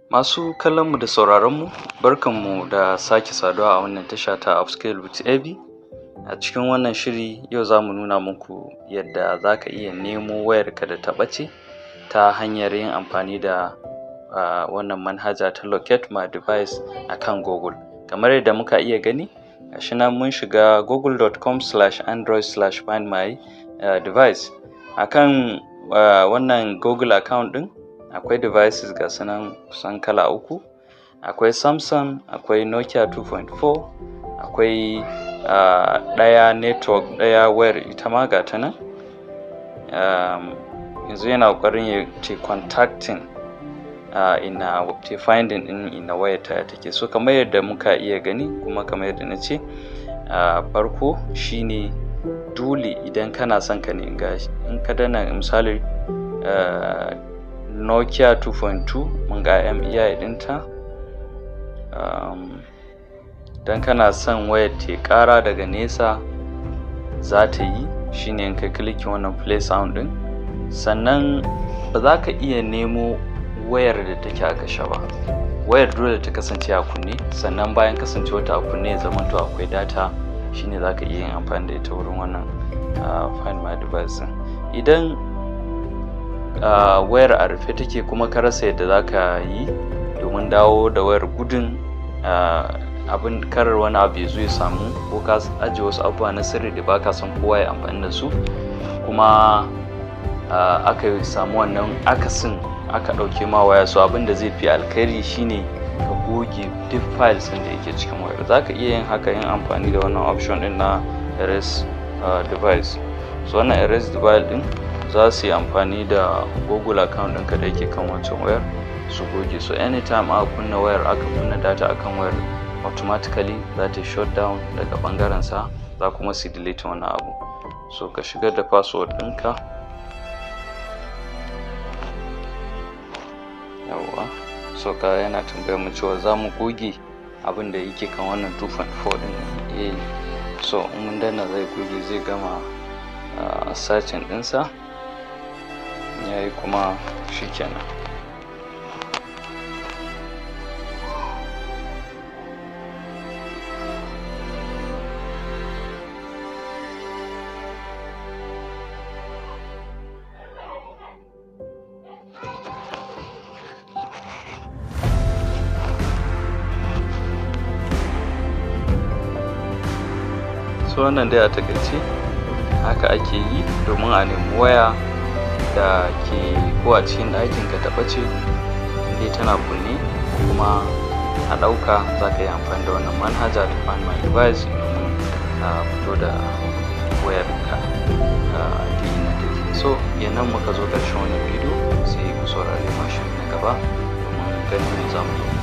Masu kallonmu da sauraronmu, barkanmu da sake saduwa a wannan tasha ta Upscale with AB. A cikin wannan shiri yau za mu nuna muku yadda za ka iya nemo wayarka da ta ɓace ta hanyar yin amfani da uh, wannan manhaja ta Locate My Device a kan Google. Kamar yadda muka iya gani, gashi nan mun shiga google.com slash android slash find my uh, device. A kan uh, wannan Google account ɗin akwai devices ga sunan kusan kala uku akwai samsung akwai nokia 2.4 akwai uh, ɗaya network ɗaya wayar ita ma ga ta nan um, yanzu yana ƙoƙarin ya ce contacting uh, ina te finding ɗin ina wayar ta take so kamar yadda muka iya gani kuma kamar yadda na ce uh, farko shine dole idan kana son ka ne in ka dana misali uh, nokia 2.2 mun ga mei dinta um, don kana son wayar te kara daga nesa za ta yi shine in kai klikin wannan play sound din sannan ba za ka iya nemo wayar da take a kashe ba wayar dole ta kasance a kunne sannan bayan kasance wata a kunne ya zama to akwai data shine za ka iya yin amfani da ita wurin wannan uh, find my device idan uh, wayar a rufe take kuma ka rasa yadda za ka yi domin dawo da wayar gudun uh, abin karar wani abu ya zo ya samu ko ka ajiye wasu abubuwa na sirri da baka son kowa ya amfani da su kuma uh, aka samu wannan akasin aka ɗauke ma waya so abin da zai fi alkhairi shine ka goge duk files ɗin da yake cikin wayar za ka iya yin haka yin amfani da wannan option ɗin na erase uh, device so wannan erase device ɗin za su yi amfani da google account ɗinka da yake kan wancan wayar su goge so anytime aka kunna wayar aka kunna data akan wayar automatically za ta shut down daga bangaren sa za kuma su delete wannan abu so ka shigar da password ɗinka yawwa so ka yana tambayar mu cewa za mu goge abin da yake kan wannan 2.4 ɗin eh so in mun danna zai goge zai gama uh, searching ɗinsa ya yi kuma shi kenan so wannan dai a takaice haka ake yi domin a nemi waya da ke ko a cikin ɗakin ka taɓa ce inda tana kunne kuma a ɗauka za ka yi amfani da wannan manhaja ta find my device domin a fito da wayar ka a inda take so yanan muka zo ƙarshen wannan bidiyo sai ku saurari mashin na gaba domin ganin za mu yi